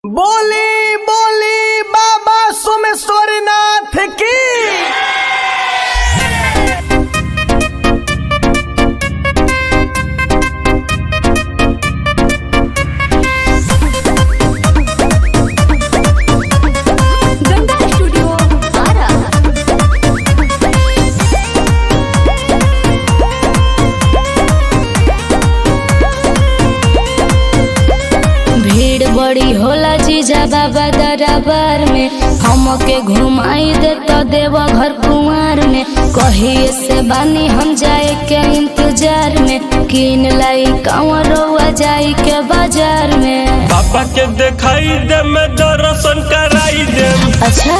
बोली बोली बाबा सोमेश्वरनाथ की गंगा स्टूडियो आरा भीड़ बड़ी होला जीजा बाबा दरबार में हमके घुमाई दे तो देव घर कुंवर में कहिए से बानी हम जाए के इंतजार में किन लाई कंवरवा जाई के बाजार में पापा के दिखाई दे मैं दर्शन कराई दे अच्छा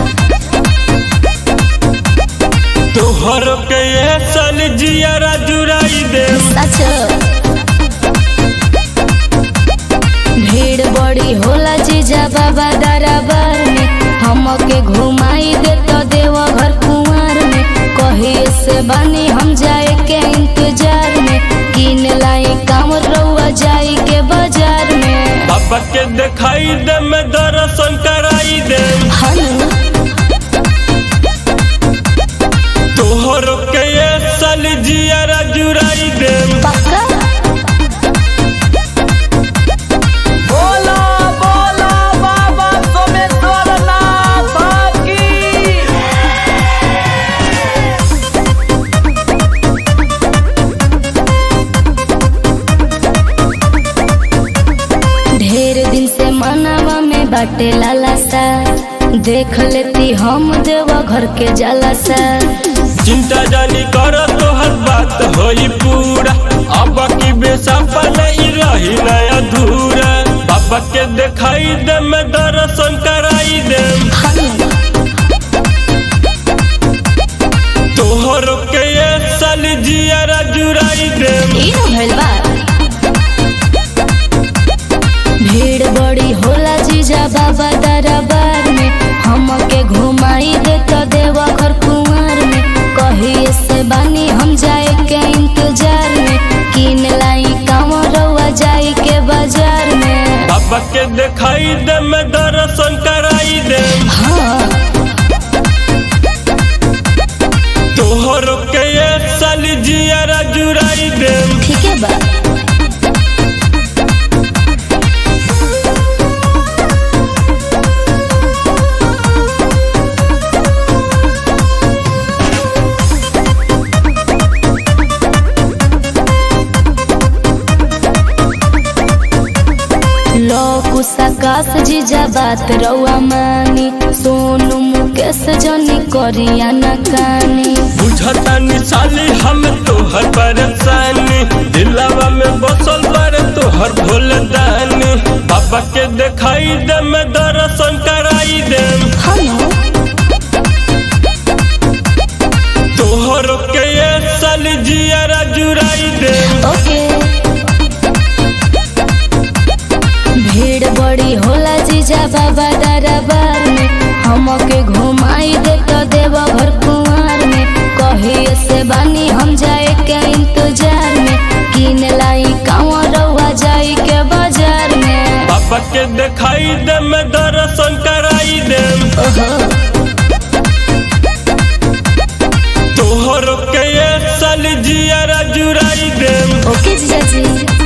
तोहर के ये साल जियारा जुराई दे सच भीड़ बड़ी होला जीजा बाबा दरबार में हमके घुमाई दे तो देव घर कुंवर में कहिए से बानी हम जाए के इंतजार में किन लाई काम रउआ जाई के बाजार में पापा के दिखाई दे मैं दर्शन कराई दे हनु तोहर के ये साल जियारा जुराई दे पक्का बोला बोला बाबा सोमेश्वरनाथ की ढेर दिन से मनावा में बाटे लाला सा देख लेती हम देवा घर के जाला सा चिंता जानी कर तोहर बात होई पूरा अब की बेसापा नहीं रही ना अधूरा पापा के दिखाई दे मैं दर्शन कराई दे तोहर के ये साल जियारा जुराई दे ई न भइल बा भीड़ बड़ी होला जीजा बाबा दरबार में हमके घुमाई दे तो देवा घर कुंवर में कहिए से बानी हम जाए के इंतजार में किन लाई कांवरवा जाई के बाजार में पापा के दिखाई दे मैं दर्शन कराई दे हाँ तोहर के ये साल जियारा जुराई दे ठीक है बा लोकु सकाश जीजा बात रउआ मानी सोनू मुकेश जनी करिया न कानी बुझता साली हम तोहर परेशानी दिलावा में बसल बारे तोहर भोल दानी पापा के दिखाई दे मैं दर्शन कराई दे हनु तोहर के ये साल जियारा जुराई दे ओके भीड़ बड़ी होला जीजा बाबा दरबार में हमके घुमाई दे तो देव घर कुंवर में कहिए से बानी हम जाए के इंतजार में किन लाई कांवरवा जाई के बाजार में पापा के दिखाई दे मैं दर्शन कराई दे ओहो तोहर के ये साल जियारा जुराई दे ओके जीजा जी